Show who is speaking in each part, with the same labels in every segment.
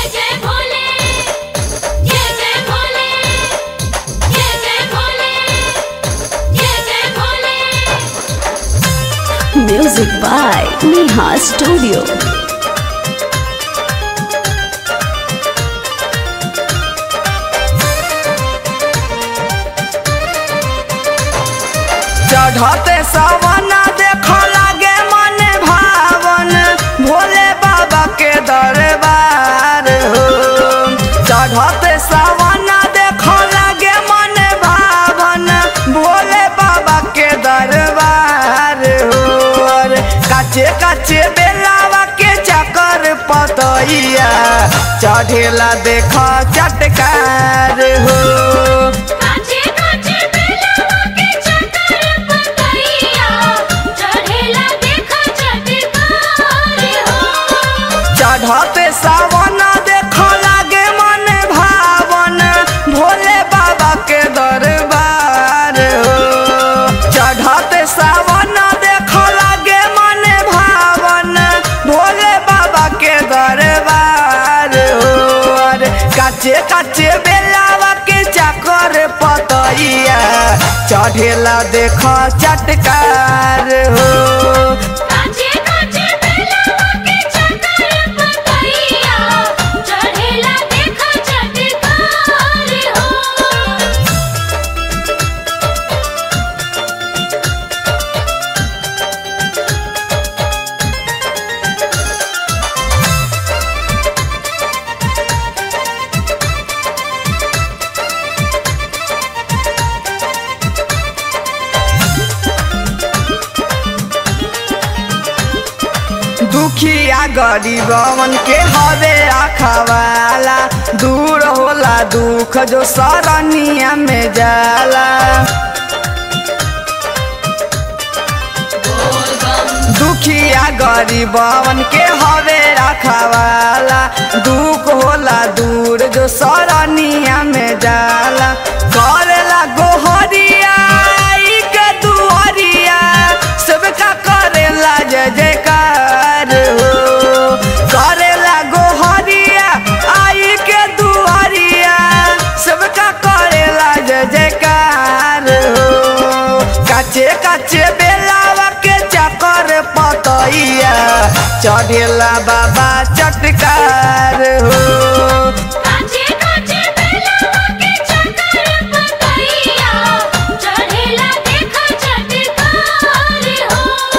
Speaker 1: जय जय भोले जय जय भोले जय जय भोले जय जय Bhole
Speaker 2: Music by Neha Studio.
Speaker 3: चढ़ते सवना देख लागे मन भावन भोले बाबा के दरबार हो चढ़ते सवना देख लागे मन भावन भोले बाबा के दरबार हो और काचे काचे बेलावा के चकर पतैया चढ़ेला देख चटकार हो
Speaker 1: काचे काचे बेलवा के चकर पतैया चढ़ेला देखा चटकार हो
Speaker 3: चढ़ते सावन देख लागे मन भावन भोले बाबा के दरबार हो चढ़ते सावन देख लागे मन भावन भोले बाबा के दरबार हो और काचे काचे बेलावा के चकर पतैया चढ़ेला देख चटकार हो
Speaker 1: काचे काचे बेलवा के चकर पतैया चढ़ेला देखा चटकार हो
Speaker 3: दुखिया गरीबवन के हवे रखवाला दूर होला दुख जो सरनिया में जाला दुखिया गरीबवन के हवे रखवाला दुख होला दूर जो सरनिया में जाला करेला गोहरिया ई के दुहरिया सबका करेला जय जयकार हो करेला गोहरिया आई के दुहरिया सबका करेला जय जयकार हो काचे काचे बेलावा के चकर पतैया चढ़ेला बाबा चटकार हो
Speaker 1: काचे काचे बेलवा के चकर पतैया चढ़ेला देखा चटकार हो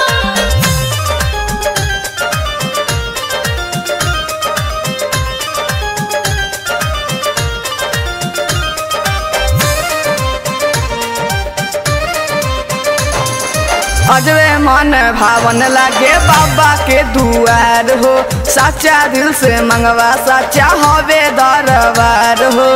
Speaker 3: अजबे मन भावन लागे बाबा के दुआर हो सच्चा दिल से मंगवा सच्चा हवे दरबार हो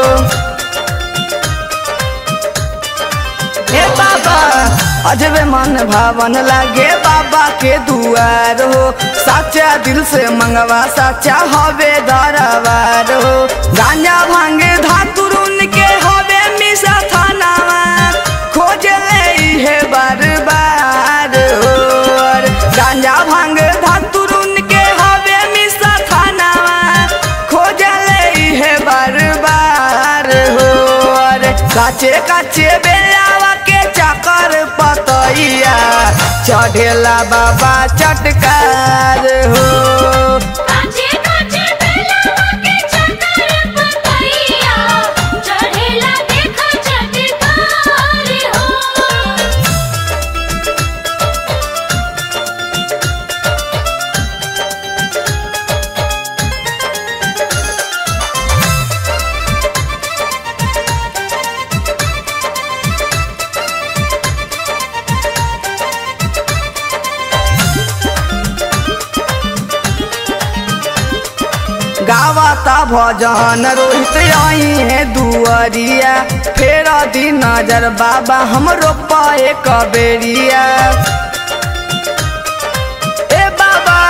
Speaker 3: हे बाबा अजबे मन भावन लागे बाबा के दुआर हो सच्चा दिल से मंगवा सच्चा हवे दरबार हो गांजा भांगे धातुरुन के हवे मिसा थानावा खोज ले हे बार बार हो और गांजा भांग धातुरुन के हवे मिसा थानावा खोज ले हे बार बार हो और काचे काचे बेलावा के चकर पतैया चढ़ेला बाबा चटकार हो
Speaker 1: काचे काचे बेलवा के चकर पतैया चढ़ेला देखा चटकार हो
Speaker 3: गावता भजन रोहित आई है दुआरिया फेर दी नजर बाबा हमरो पाए कबेरिया ए बाबा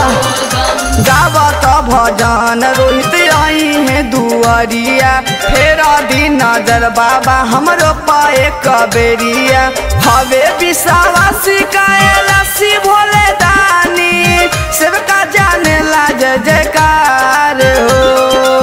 Speaker 3: गावत भजन रोहित आई है दुआरिया फेर दी नजर बाबा हमरो पाए कबेरिया हवे विश्वासी कायलासी भोले दानी सेवका जाने ला जय जयकार हो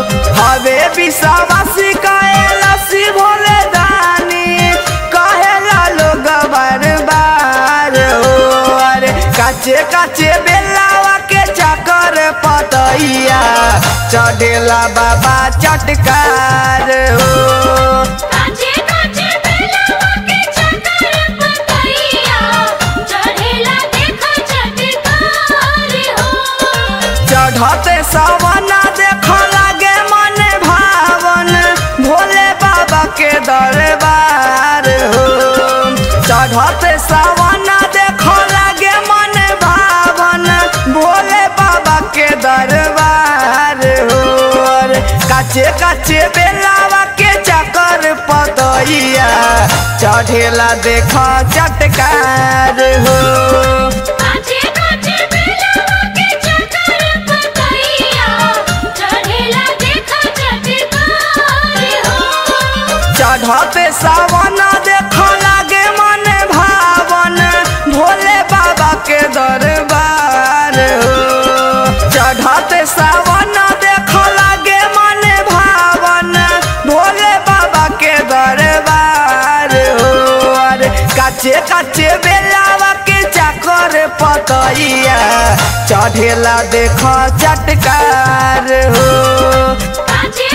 Speaker 3: ईसावासी कैलासी भोले दानी कहेला लोग बार बार हो अरे काचे काचे बेलावा के चकर पतैया चढ़ेला बाबा चटकार हो
Speaker 1: काचे काचे बेलवा के चक्कर पतैया चढ़ेला देखा चटकार हो
Speaker 3: चढ़ते सवना देख लागे मन भावन भोले बाबा के दरबार हो चढ़ते सवना देख लागे मन भावन भोले बाबा के दरबार हो अरे काचे काचे बेलावा के चकर पतैया चढ़ेला देख चटकार हो
Speaker 1: काचे काचे बेलवा के चक्कर पतैया चढ़ेला देखा चटकार हो
Speaker 3: चढ़ते सावन देख लागे मन भावन भोले बाबा के दरबार हो चढ़ते सावन देख लागे मन भावन भोले बाबा के दरबार हो अरे काचे काचे बेलावा के चाकर पतैया चढ़ेला देख चटकार हो
Speaker 1: काचे